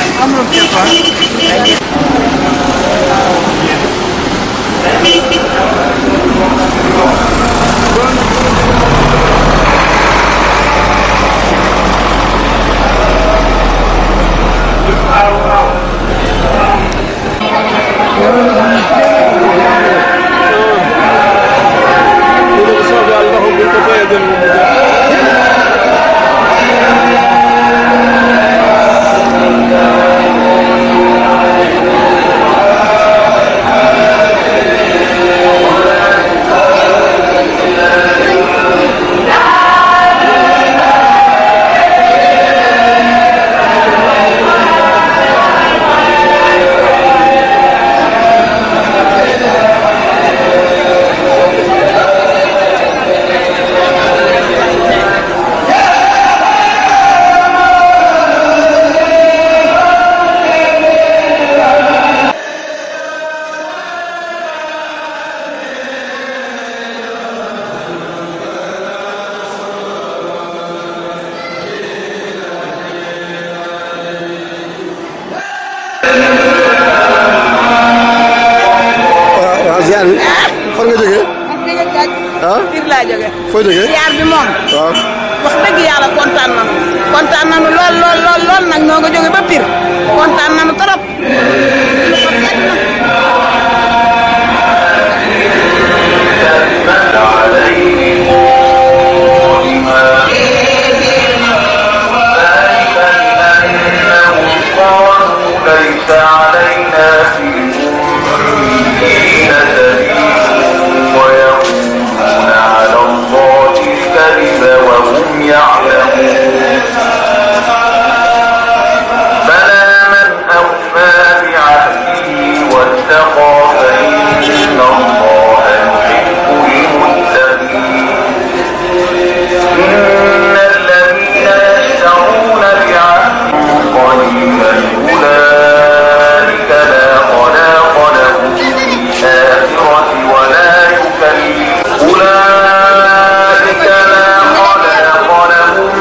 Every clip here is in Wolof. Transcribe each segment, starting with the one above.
waaw ziar bi fan nga jógee ah Pire laa jóge foo jógee ziar bi moom waaw wax dëgg yàlla kontaan nañu kontaan nañu lool lool lool lool nag ñoo nga jóge ba Pire kontaan nañu trop lu ko fekk na ليس علينا في الأمين سبيل ويقولون على الله الكذب وهم يعلمون بلى من أوفى بعهده واتقى فإن الله يحب المتقين إن الذين يشترون بعهد قليلا أولئك لا خلاق لهم في الآخرة ولا يكلم أولئك لا خلاق لهم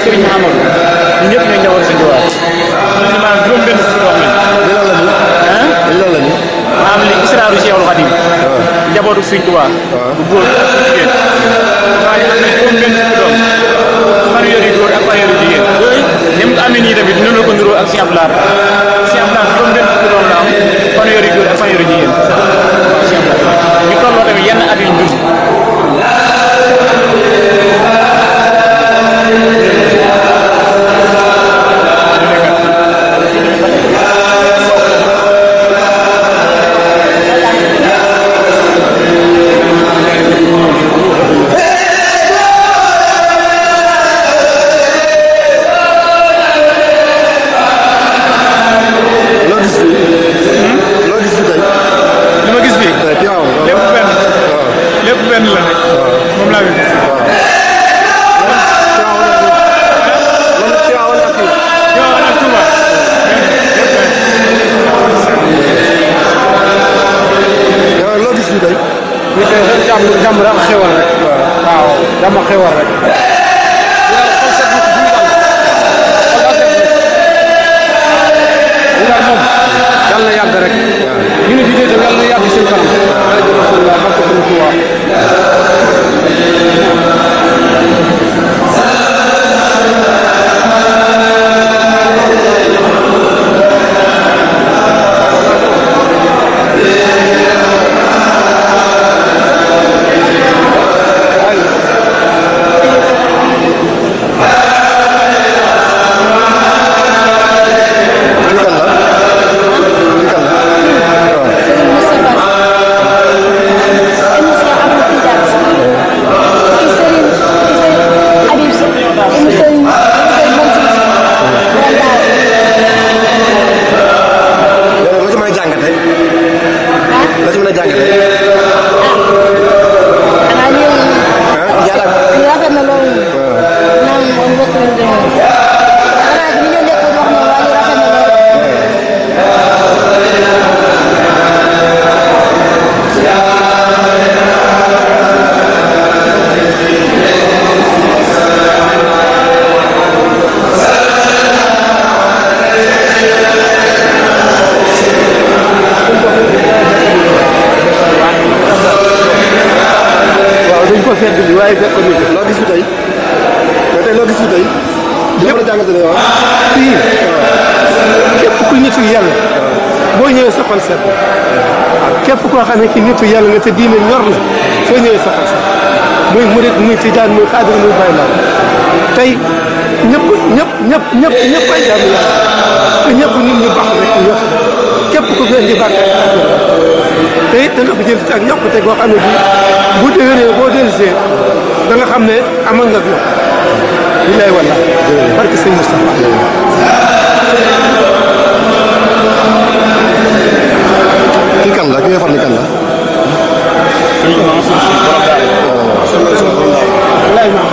Serigne Amadou ñun ñëpp ñoo ñëwoon si Ndiouar ñun ñu maanaam juróom benn fukki doom lañ li lan la ñu ah li lan la ñu maanaam li israaru Cheikhul Khadim njabootu Serigne Touba bu góor ak bu jigéen waaye am na juróom benn fukki doom fanweer yu góor ak fanweer yu jigéen ni mu ko amee nii tamit noonu la ko niroo ak Cheikh Abdoulaye Cheikh Abdoulaye juróom benn fukki doom la am fanweer yu góor ak fanweer yu jigéen Cheikh Abdoulaye ñu tolloo tamit yenn at yu ñu dund loo gis fii loo gis fii tey li ma gis fii tey Tiwaawan lépp benn lépp benn la rek moom laa gis Tiwaawan ak kii Tiwaawan ak Touba lépp benn yow loo gis fii tey ñu koy rek jàmm jàmm rek xewal rek. waaw jàmm xewal rek. ñu daal moom yàlla na yàgg rek. ñu ne bii itam yàlla na yàgg seen kanam. rajo Rasulullah barke Sëriñ Tuubaa. lii kan la lii kan la yow loo ci mën a jàngate loo ci mën a jàngate ah jaaraat waaw dañ ko fedd bi waaye fekk ko ni loo gis fi tey mais tey loo gis fi tey loo mën a jàngate ne waaw fii képp ku nitu yàlla boo ñëwee sa xol set waaw képp koo xam ne ki nitu yàlla nga te diine ñor la soo ñëwee sa xol set muy murit muy tijaan muy xaadir muy bay la tey ñëpp ñëpp ñëpp ñëpp ñëpp ay jaamu yàlla te ñëpp nit ñu baax rek ñëpp képp ku fi indi bàkk te it dana ko jël ak yokkute goo xam ne bii bu déwénee boo dellusee da nga xam ne amal nga yokk billaay walla barke sëñ Moustapha kii kan la ki nga xam ne kan la wallaay ma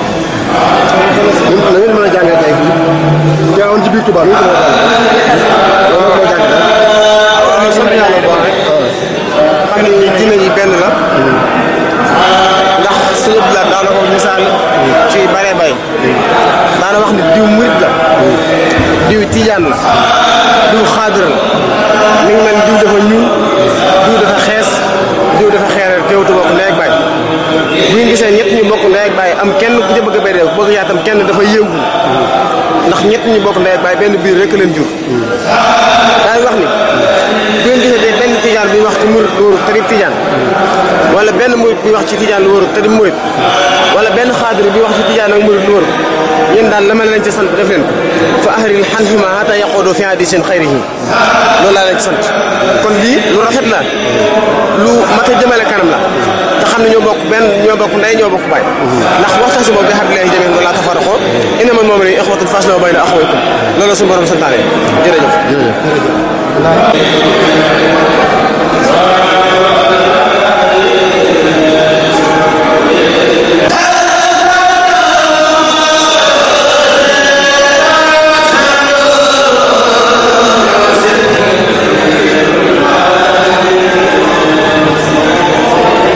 ñun la ngeen mën a jàngate tey fii Tiwaawan ci biir Touba nu ñu ko mën a jàngate loolu mën a jàngate waaw sant yàlla bu baax rek xam ni diine ji benn la ndax sëñ bi la daana ko misaal ci bare bay daana wax ni diw murit la diw tijaan la diw xaadir la mi ngi mel ni diw dafa ñuul diw dafa xees diw dafa xeereer teewtu bokk ndey ak baay bu ngeen gisee ñett ñu bokk ndey ak baay am kenn ku ca bëgg a béy bëgg yaatam kenn dafa yëngu ndax ñett ñu bokk ndey ak baay benn biir rek leen jur daay wax ni bu ngeen gisee de benn tijaan bi wax ci murit lu wóorut te di tijaan wala benn murit bi wax ci tijaan lu wóorut te di murit wala benn xaadir bi wax ci tijaan ak murit lu wóorut yéen daal la ma leen ci sant def leen ko fa ahril xanhima hata yaqoodo fi hadisin xayrihi loolu laa leen ci sant kon lii lu rafet la lu mat a jëmale kanam la te xam ne ñoo bokk benn ñoo bokk ndey ñoo bokk baay ndax waxtaan si boobu bi hablillahi jamii'an wa laa tafarraqu innamal mu'minuuna ixwatun faslihu bayna axawaykum loolu la suñu borom santaane jërëjëf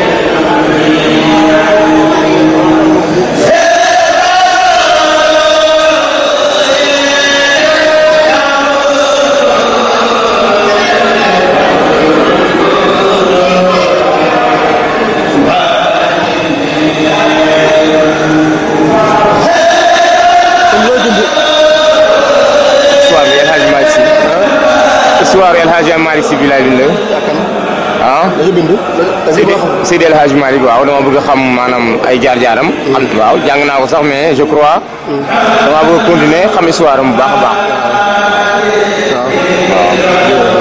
Thank Hadji Malick Sy bi laay bind ah dañu bind. dañu Seydi wax Seydi El Hadji Malick waaw dama bëgg a xam maanaam ay jaar-jaaram. xam waaw jàng naa ko sax mais je crois. dama bëgg a continuer xam histoire am bu baax a baax. waaw.